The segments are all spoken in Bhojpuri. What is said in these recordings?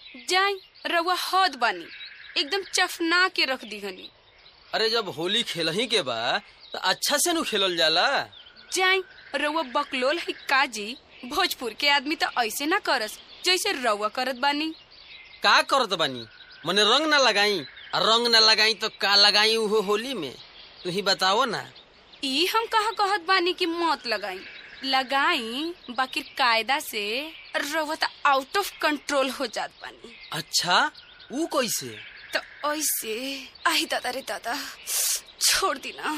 जाई रउआ हद बानी एकदम चफना के रख दीहनी अरे जब होली खेलही के बा तो अच्छा से नु खेलल जाला जाई रउआ बकलोल है काजी भोजपुर के आदमी तो ऐसे ना करस जैसे रउआ करत बानी का करत बानी मने रंग ना लगाई आ रंग ना लगाई तो का लगाई उहो होली में तू ही बताओ ना ई हम कहा कहत बानी कि मत लगाई लगाई बाकी कायदा से रउआ तो आउट ऑफ कंट्रोल हो जात बानी अच्छा ऊ कैसे तो ऐसे आई दादा रे दादा छोड़ दी ना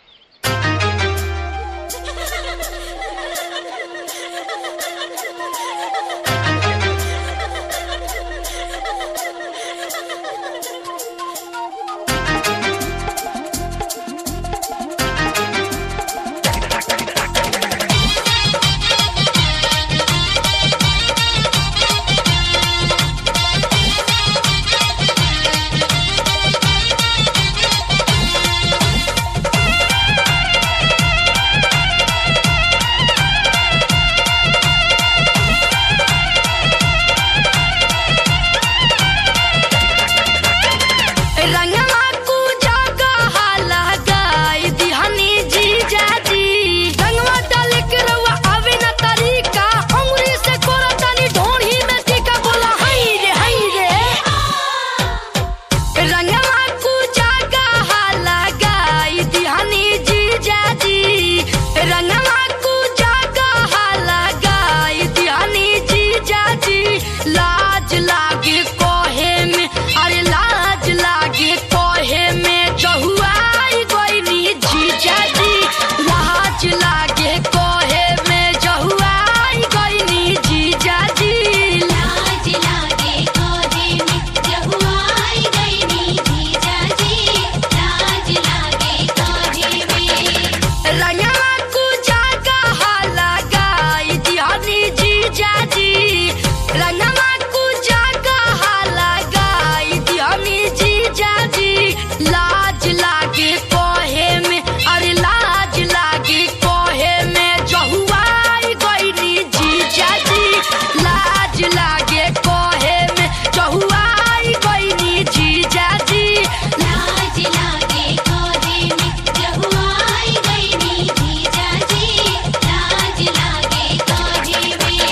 रंगवा कु जगह लगाई दिहनी जीजा जी रंगवा डाले के रउआ आवे ना तरीका अंगुरी से कोरा तानी ढोढ़ी में टीका बोला हई रे हई रे रंगवा कु जगह लगाई दिहनी जीजा जी रंगवा कु जगह लगाई दिहनी जीजा जी लाज लागे कोहे में अरे लाज लागे कोहे में जहुआई गोइनी जीजा जी लाज लागे कोहे में जहुआई गोइनी जीजा जी लाज लागे कोरे में जहुआई गईनी जीजा जी लाज लागे कोरे में रंगवा कु जगह लगाई दिहनी जीजा जी रंगवा कु जगह लगाई दिहनी जीजा जी लाज लागे कोहे में अरे लाज लागे कोहे में जहुआई गईनी जीजा जी लाज लागे कोहे में जहुआई गईनी जीजा जी लाज लागे कोरे में जहुआई गईनी जीजा जी लाज लागे कोरे में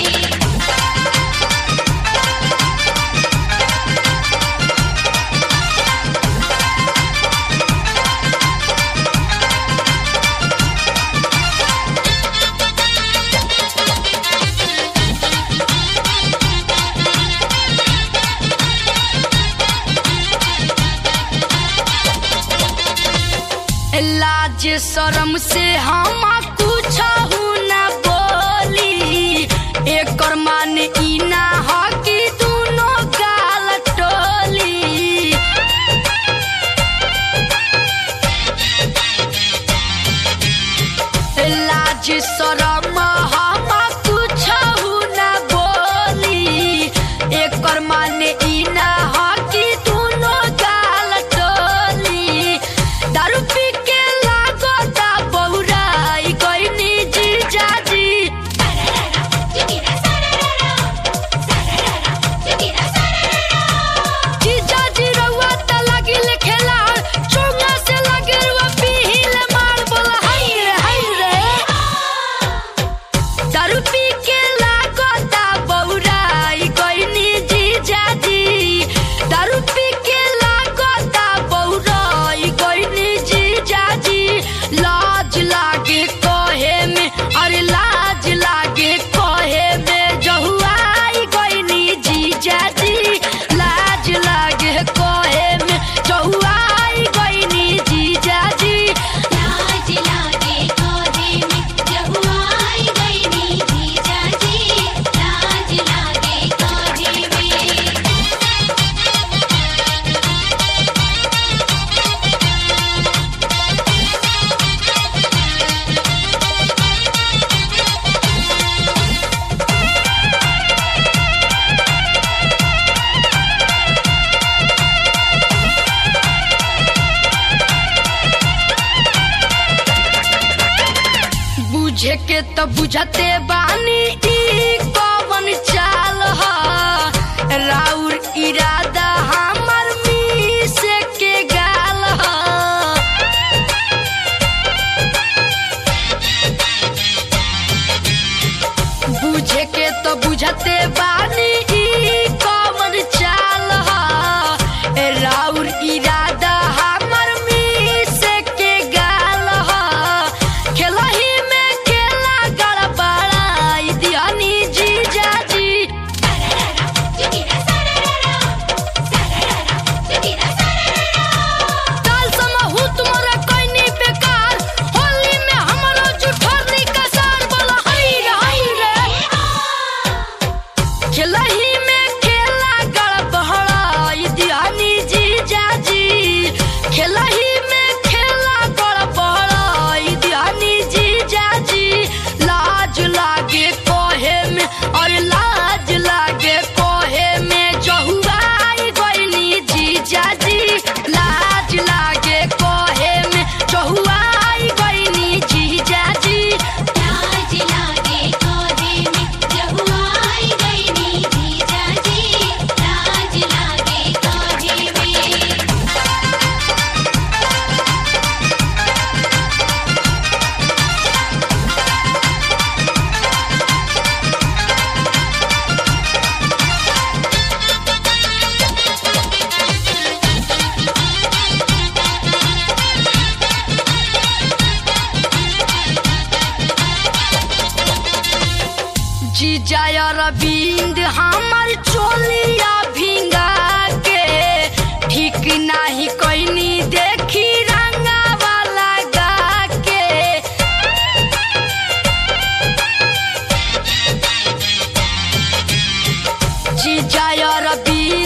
लाज शरम से हम कुछ न बोली एकर मान ई ना ह कि दोनों गाल टोली लाज शरम हम कुछ न बोली एकर मान ई ना ह कि दोनों गाल टोली दारू पी के लागता बहुराई गईनी जीजा जी जुगिरा सरररा सरररा जुगिरा सरररा जीजा जी रउआ त लागिल खेला चोंगा से लागे रुआ पीहिल मार बोला हाय रे हाय रे दारू पी के लागता बहुराई गईनी जीजा जी दारू पी के लागता बहुराई गईनी जीजा जी लाज लागे कहे में अरे लाज लागे कहे में जहुआई गईनी जीजा जी लाज लागे कहे में जहुआई गईनी जीजा जी लाज लागे कोरे में जहुआई गईनी जीजा जी लाज लागे कोरे में बुझे के तो बुझते बानी ई कवन चाल ह राउर अरविंद हमर चोलिया भिंगा के ठीक नाही कोइनी देखी रंगावा लगा के जीजा अरविंद